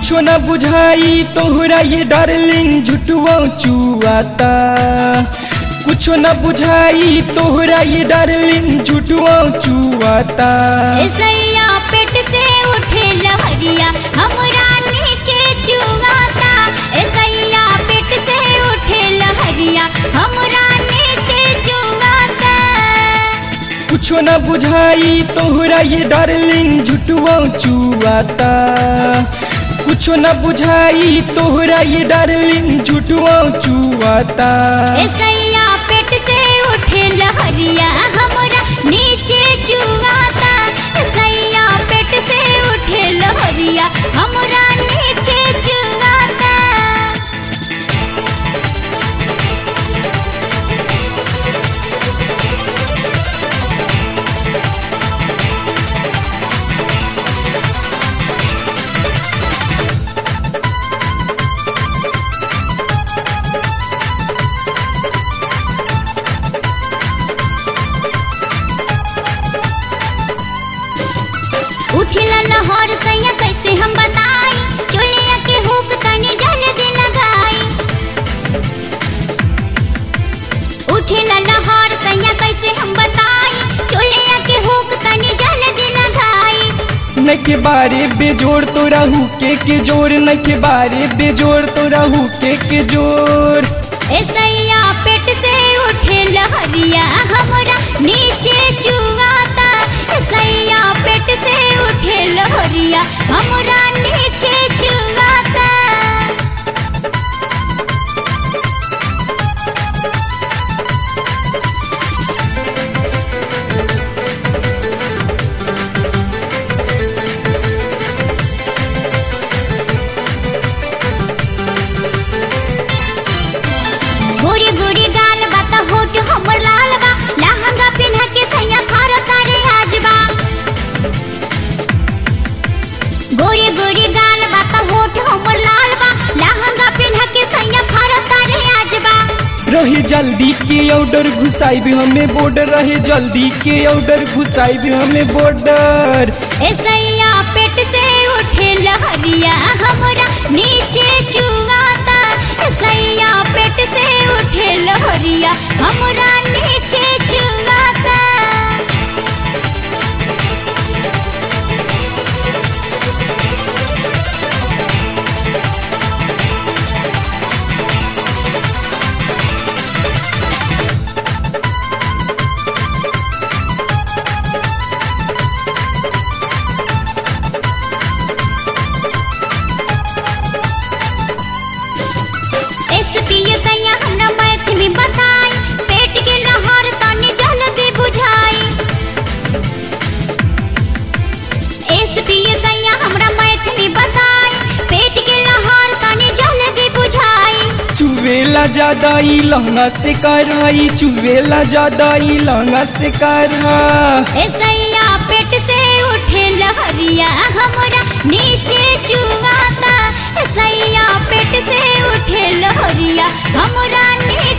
कुछो न बुझाई तोहरा ये डार्लिंग झुटवा चुआता कुछो न बुझाई तोहरा ये डार्लिंग झुटवा चुआता सैया पेट से उठे लहरिया हमरा नीचे चुगाता सैया पेट से उठे लहरिया हमरा नीचे चुगाता कुछो न बुझाई तोहरा ये डार्लिंग झुटवा चुआता कुछो न बुझाई तोहरा ये डार्लिंग झुटवा चुआता सैया पेट से उठे लहरिया हमरा नीचे चुगाता सैया पेट से उठे लहरिया हमरा नीचे चुगाता उठिला लहर सैया कैसे हम बताई चुलिया के हुक तनी जल्दी लगाई उठिला लहर सैया कैसे हम बताई चुलिया के हुक तनी जल्दी लगाई न के बारे बेजोड़ तो रहू के के जोर न के बारे बेजोड़ तो रहू के के जोर ए सैया पेट से उठे लहरिया हमरा नीचे चुगाता ए सैया पेट से उठे लहरिया हमरा नीचे चुगाता गोरी गोरी गाल बा त होठ हमर लाल बा लहंगा पिन्ह के सैया खर करे आजबा गोरी गोरी गाल बा त होठ हमर लाल बा लहंगा पिन्ह के सैया खर करे आजबा रहे जल्दी के ऑर्डर घुसाई भी हमें बॉर्डर रहे जल्दी के ऑर्डर घुसाई भी हमें बॉर्डर ए सैया पेट से उठे लहरिया हमरा नीचे चुगाता ए सैया पेट से उठे लहरिया हमरा नीचे चुगाता एसपी सैया हमरा मैथ में बताई पेट के लहर तनी जल्दी बुझाई एसपी सैया हमरा मैथ में बताई पेट के लहर तनी जल्दी बुझाई चुवेला ज्यादा ई लहंगा से कराई चुवेला ज्यादा ई लहंगा से करा ए सैया पेट से उठे लहरिया हमरा नीचे चुगाता ए सैया पेट से उठे लहरिया हमरा नीचे